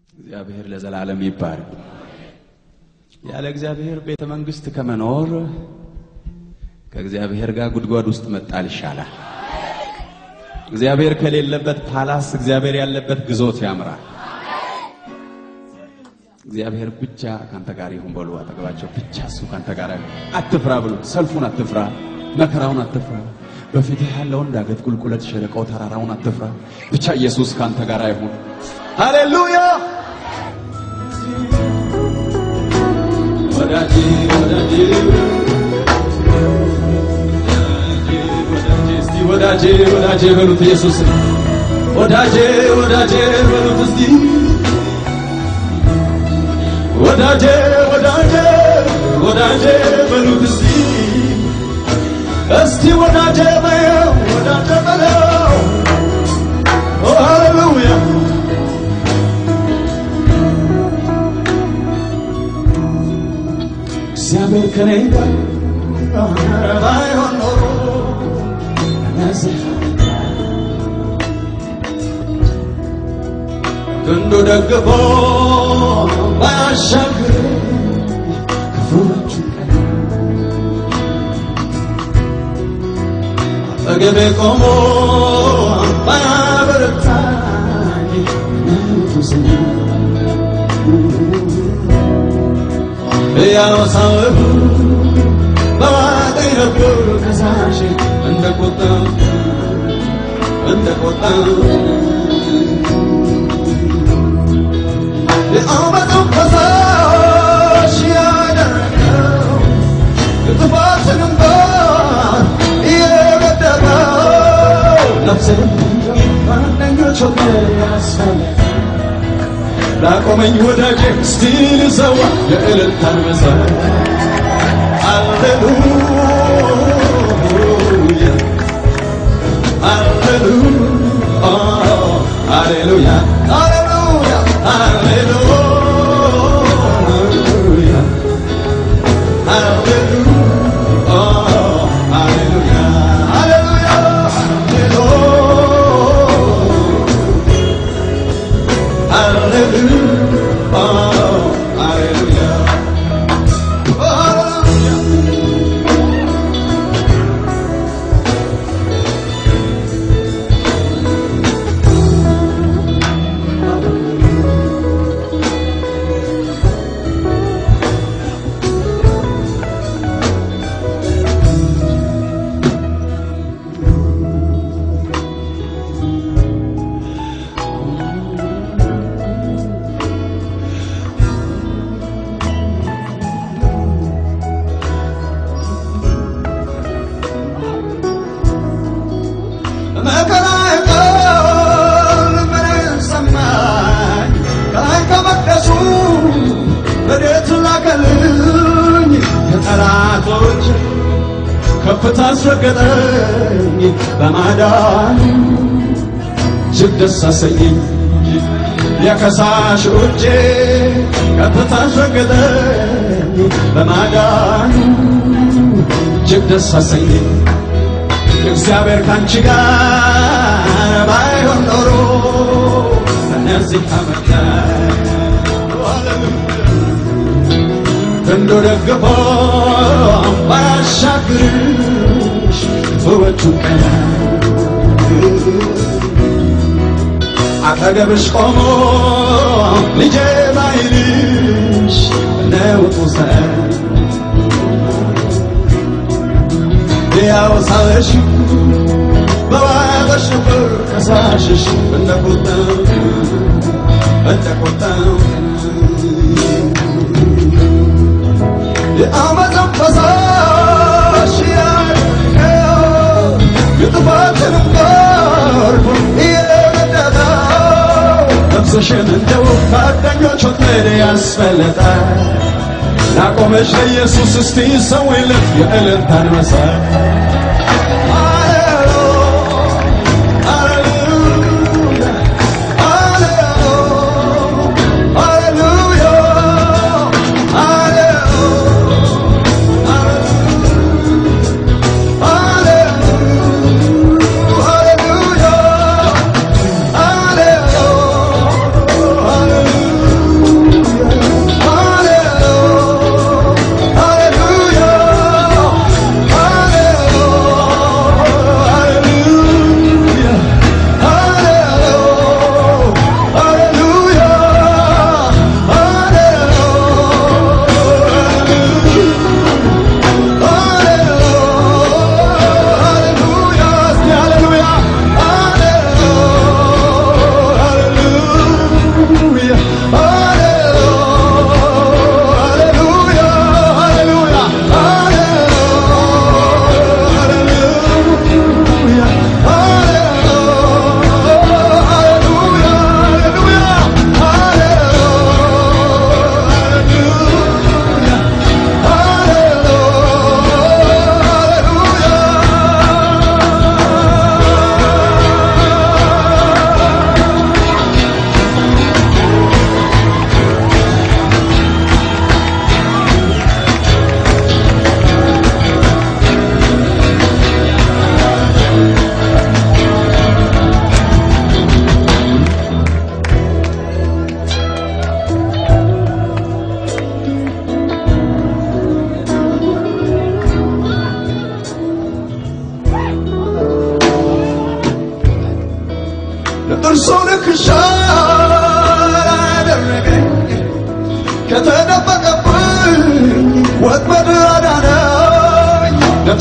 እግዚአብሔር ለዘላለም ይባረክ። ያለ እግዚአብሔር ቤተ መንግስት ከመኖር ከእግዚአብሔር ጋር ጉድጓድ ውስጥ መጣል ይሻላል። እግዚአብሔር ከሌለበት ፓላስ እግዚአብሔር ያለበት ግዞት ያምራል። እግዚአብሔር ብቻ ካንተ ጋር ይሁን በሉ። አጠገባቸው ብቻ እሱ ካንተ ጋር ይሁን። አትፍራ ብሉት። ሰልፉን አትፍራ፣ መከራውን አትፍራ፣ በፊትህ ያለውን ዳገት፣ ቁልቁለት፣ ሸለቆው፣ ተራራውን አትፍራ። ብቻ ኢየሱስ ካንተ ጋር ይሁን። ሃሌሉያ! ወዳጄ ወዳጄ እስቲ ወዳጄ ወዳጄ በሉት ኢየሱስ ወዳጄ ወዳጄ በሉት እስቲ ወዳጄ ወዳጄ ወዳጄ በሉት እስቲ እስቲ ወዳጄ በለው ወዳጄ በለው ኦ ሃሌሉያ እግዚአብሔር ከኔ ጋር ባይሆን ኖሮ እነዚህ ክንዱ ደግፎ ባያሻግር ክፉዎቹ ቀን አጠገቤ ቆሞ ባያበረታኝ ነቱ ስሙ ያወሳወሩ በዋጠኝ ነበር ከሳሽ እንደ ቁጣ እንደ ቁጣ የአመፁን ፈሳሽ ያደረገው የጥፋትን እንባን እየገደበው ነፍሴን ማንኞች ወደ ያስፈለገ ላቆመኝ ወዳጄ እስቲ ልሰዋ የእልልታን መሰረት ሃሌሉያ ሃሌሉያ ሃሌሉያ ሃሌሉያ ሃሌሉያ ሃሌሉያ ሃሌሉያ Hallelujah. Oh, hallelujah. Hallelujah. መከራ ቃል ምንን ሰማኝ ከላይ ከመቅደሱ ረድኤት ላከልኝ ከጠላቶች ከፍታ አስረገጠኝ በማዳን እጅግ ደስ አሰኘኝ የከሳሽ እጄ ከፍታ አስረገጠኝ በማዳን እጅግ ደስ አሰኘኝ እግዚአብሔር ካንቺ ጋር ባይሆን ኖሮ እነዚህ አመታ ክንዱ ደግፎ ባያሻግርሽ ውበቱ ቀና አጠገብሽ ቆሞ ልጄ ባይልሽ ነውጡ ሰ ያወሳለሽ በዋጠሽ ነበር ከሳሽሽ እንደ ቁጣው እንደ ቁጣው የአመፅን ፈሳሽ ያደረገው የጥፋትንም ጎርፍ እየነደፈው ነፍስሽን እንደ ውብ ጓደኞች ወጥመድ ያስፈለጠ ላቆመሽ ለኢየሱስ እስቲ ሰዊለት የእልልታን መሰረት Hallelujah.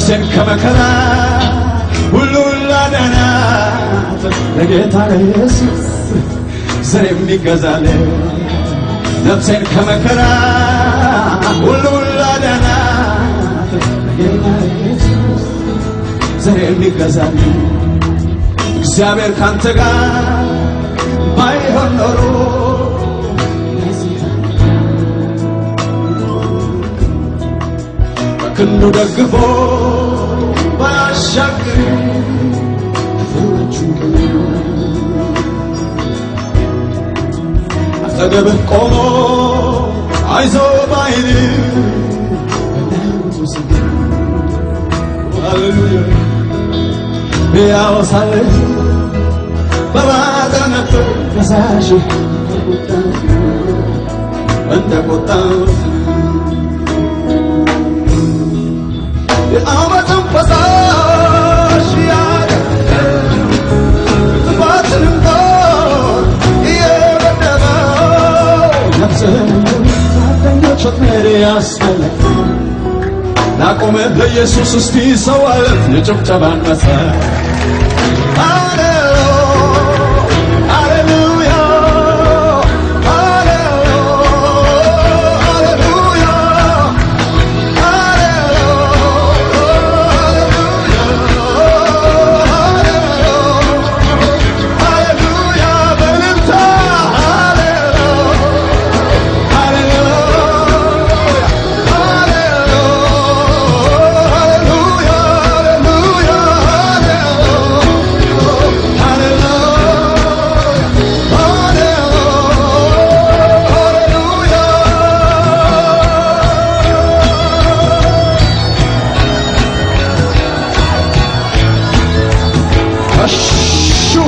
ነፍሴን ከመከራ ሁሉ ላዳናት ለጌታ ለኢየሱስ ዘር የሚገዛለት ነፍሴን ከመከራ ሁሉ ላዳናት ለጌታ ለኢየሱስ ዘር የሚገዛለት እግዚአብሔር ካንተ ጋር ባይሆን ኖሮ በክንዱ ደግፎ ባያሻግር አጠገብህ ቆሞ አይዞ ባይል ሃሌሉያ ቢያወሳልህ በባዘ ነበር ከሳሽ እንደ ቁጣው የአመፅን ፈሳሽ ያገኘ ጥፋትንም ጦር እየበደበው ነፍስህን ጓደኞች ወጥመድ ያስመለክ ላቆመህ ለኢየሱስ እስቲ ሰዋለት የጭብጨባን መሰረት አሹ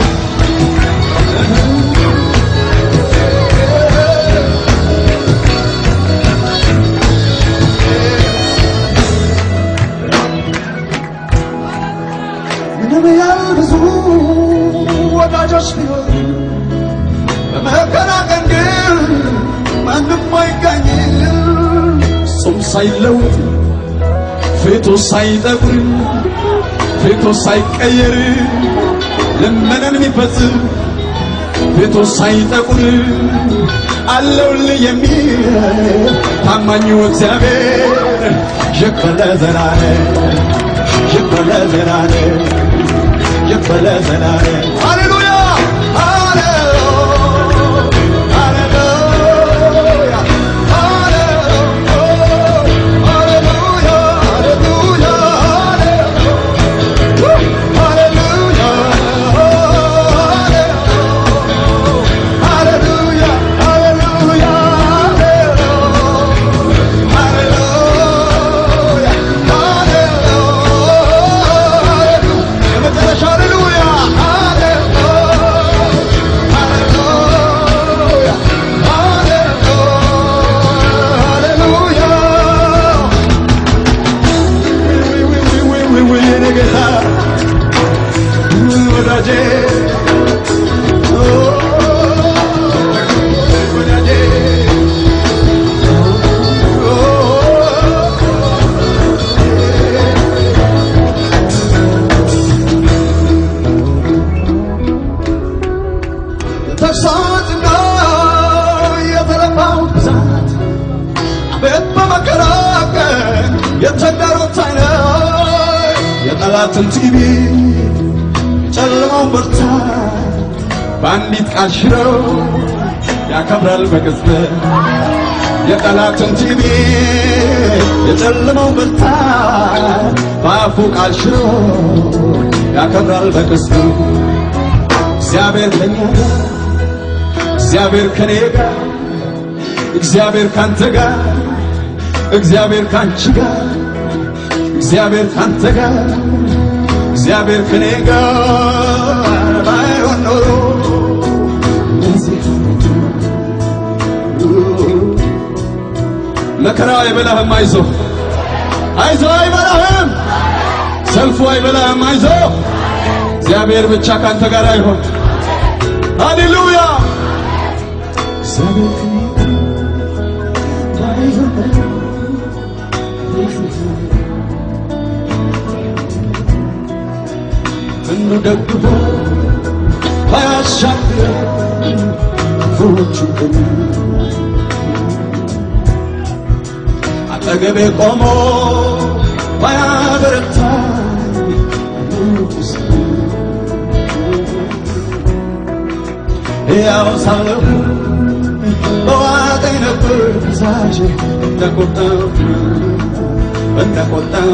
ምንም ያህል ብዙ ወዳጆች ቢሆን በመከራ ቀን ግን ማንም አይገኝም። እሱም ሳይለውጥ ፊቱ ሳይጠቁር ፊቱ ሳይቀየር ልመናን የሚፈጽም ፊቱ ሳይጠቁር አለውልህ የሚል ታማኙ እግዚአብሔር ይክበር ለዘላለም ይክበር ለዘላለም ይክበር ለዘላለም ሃሌሉያ ወዳጄ ወዳጄ ተግሳጽና የተለፋው ብዛት አቤት በመከራ ቀን የተዳሩት አይነት የጠላትን ቲቪ የጨለማውን ብርታት በአንዲት ቃል ሽረው ያከብራል በቅጽበት የጠላትን ቲቪ የጨለማውን ብርታት በአፉ ቃል ሽረው ያከብራል በቅጽበት እግዚአብሔር ከኛ ጋር እግዚአብሔር ከኔ ጋር እግዚአብሔር ካንተ ጋር እግዚአብሔር ካንቺ ጋር እግዚአብሔር ካንተ ጋር እግዚአብሔር ከኔ ጋር ባይሆን ኖሮ መከራው አይበላህም፣ አይዞ አይዞ፣ አይበላህም፣ ሰልፉ አይበላህም፣ አይዞ እግዚአብሔር ብቻ ካንተ ጋር አይሆን። ሃሌሉያ እግዚአብሔር ከኔ ጋር ባይሆን ኖሮ ክንዱ ደግፎ ባያሻግረኝ ክፉዎቹ ቀን አጠገቤ ቆሞ ባያበረታኝ ንጉሥ ያው ሳለሁ በዋጠኝ ነበር ፈሳሽ እንደቆጣው እንደቆጣው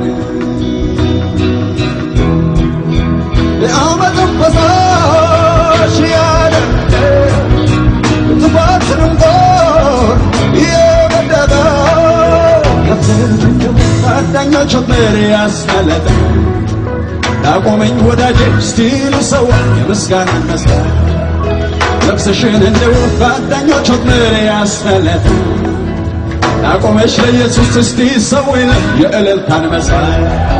የዓመፅን ፈሳሽ ያደረገ ጥፋትንም ጦር የመደበ ጓደኞች ወጥመድ ያስመለጠ ላቆመኝ ወዳጄ ስቲል ሰው የምስጋና መስቀል ነፍስሽን እንደ ወፍ ጓደኞች ወጥመድ ያስመለጠ ላቆመሽ ለኢየሱስ እስቲ ሰው የእልልታን መሳይ